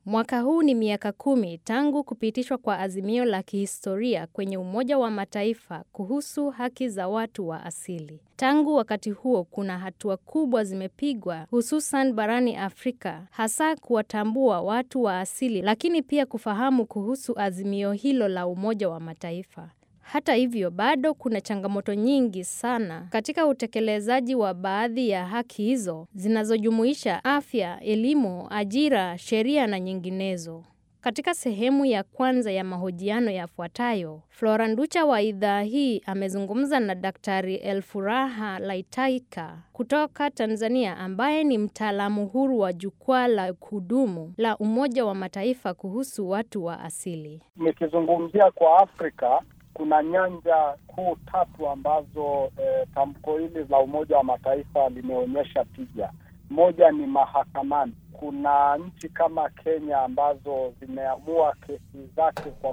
Mwaka huu ni miaka kumi tangu kupitishwa kwa azimio la kihistoria kwenye Umoja wa Mataifa kuhusu haki za watu wa asili. Tangu wakati huo kuna hatua kubwa zimepigwa hususan barani Afrika hasa kuwatambua watu wa asili lakini pia kufahamu kuhusu azimio hilo la Umoja wa Mataifa. Hata hivyo bado kuna changamoto nyingi sana katika utekelezaji wa baadhi ya haki hizo zinazojumuisha afya, elimu, ajira, sheria na nyinginezo. Katika sehemu ya kwanza ya mahojiano yafuatayo, Flora Nducha wa idhaa hii amezungumza na Daktari Elfuraha Laitaika kutoka Tanzania ambaye ni mtaalamu huru wa jukwaa la kudumu la Umoja wa Mataifa kuhusu watu wa asili. Nikizungumzia kwa Afrika kuna nyanja kuu tatu ambazo eh, tamko hili la Umoja wa Mataifa limeonyesha tija. Moja ni mahakamani. Kuna nchi kama Kenya ambazo zimeamua kesi zake kwa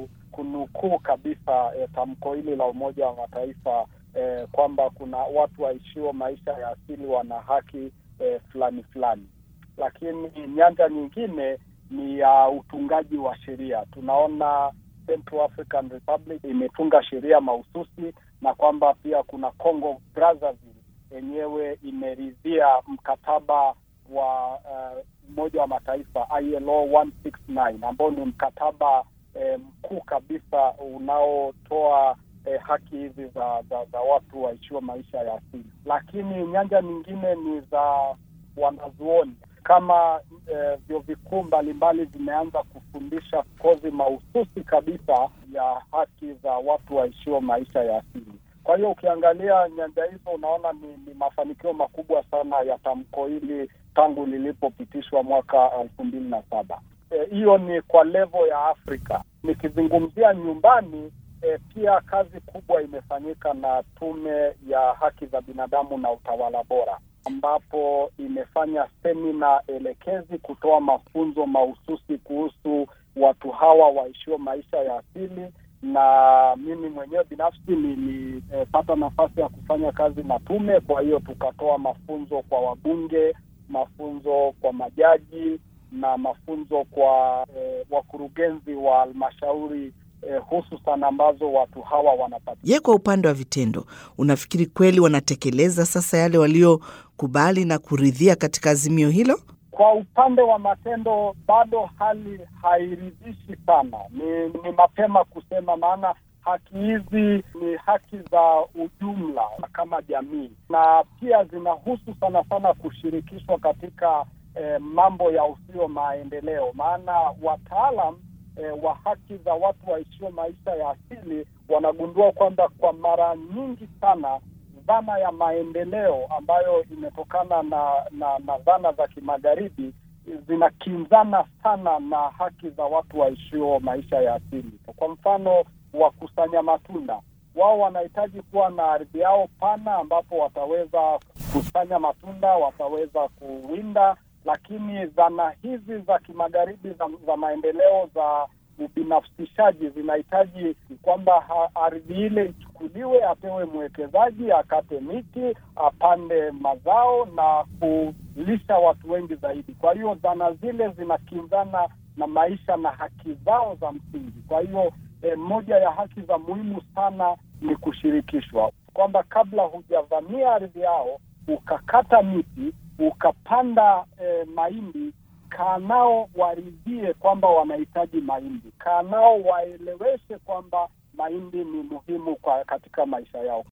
kunukuu kabisa eh, tamko hili la Umoja wa Mataifa eh, kwamba kuna watu waishio maisha ya asili wana haki eh, fulani fulani. Lakini nyanja nyingine ni ya uh, utungaji wa sheria. Tunaona Central African Republic imetunga sheria mahususi na kwamba pia kuna Congo Brazzaville yenyewe imeridhia mkataba wa Umoja uh, wa Mataifa ILO 169 ambao ni mkataba eh, mkuu kabisa unaotoa eh, haki hizi za, za, za watu waishiwa maisha ya asili. Lakini nyanja nyingine ni za wanazuoni kama eh, vyuo vikuu mbalimbali vimeanza kufundisha kozi mahususi kabisa ya haki za watu waishio maisha ya asili. Kwa hiyo ukiangalia nyanja hizo unaona ni, ni mafanikio makubwa sana ya tamko hili tangu lilipopitishwa mwaka elfu mbili na saba. Hiyo e, ni kwa levo ya Afrika. Nikizungumzia nyumbani e, pia kazi kubwa imefanyika na Tume ya Haki za Binadamu na Utawala Bora ambapo imefanya semina elekezi kutoa mafunzo mahususi kuhusu watu hawa waishio maisha ya asili, na mimi mwenyewe binafsi nilipata e, nafasi ya kufanya kazi na tume. Kwa hiyo tukatoa mafunzo kwa wabunge, mafunzo kwa majaji na mafunzo kwa e, wakurugenzi wa halmashauri Eh, hususan ambazo watu hawa wanapata. Je, kwa upande wa vitendo, unafikiri kweli wanatekeleza sasa yale waliokubali na kuridhia katika azimio hilo? Kwa upande wa matendo bado hali hairidhishi sana. Ni, ni mapema kusema, maana haki hizi ni haki za ujumla kama jamii, na pia zinahusu sana sana kushirikishwa katika eh, mambo ya usio maendeleo, maana wataalam E, wa haki za watu waishio maisha ya asili wanagundua kwamba kwa mara nyingi sana dhana ya maendeleo ambayo imetokana na na, na dhana za kimagharibi zinakinzana sana na haki za watu waishio maisha ya asili. Kwa mfano, wakusanya matunda, wao wanahitaji kuwa na ardhi yao pana ambapo wataweza kukusanya matunda, wataweza kuwinda lakini dhana hizi za kimagharibi za, za maendeleo za ubinafsishaji zinahitaji kwamba ardhi ile ichukuliwe, apewe mwekezaji, akate miti, apande mazao na kulisha watu wengi zaidi. Kwa hiyo dhana zile zinakinzana na maisha na haki zao za msingi. Kwa hiyo eh, moja ya haki za muhimu sana ni kushirikishwa, kwamba kabla hujavamia ardhi yao ukakata miti ukapanda eh, mahindi, kaa nao waridhie kwamba wanahitaji mahindi, kaa nao waeleweshe kwamba mahindi ni muhimu kwa katika maisha yao.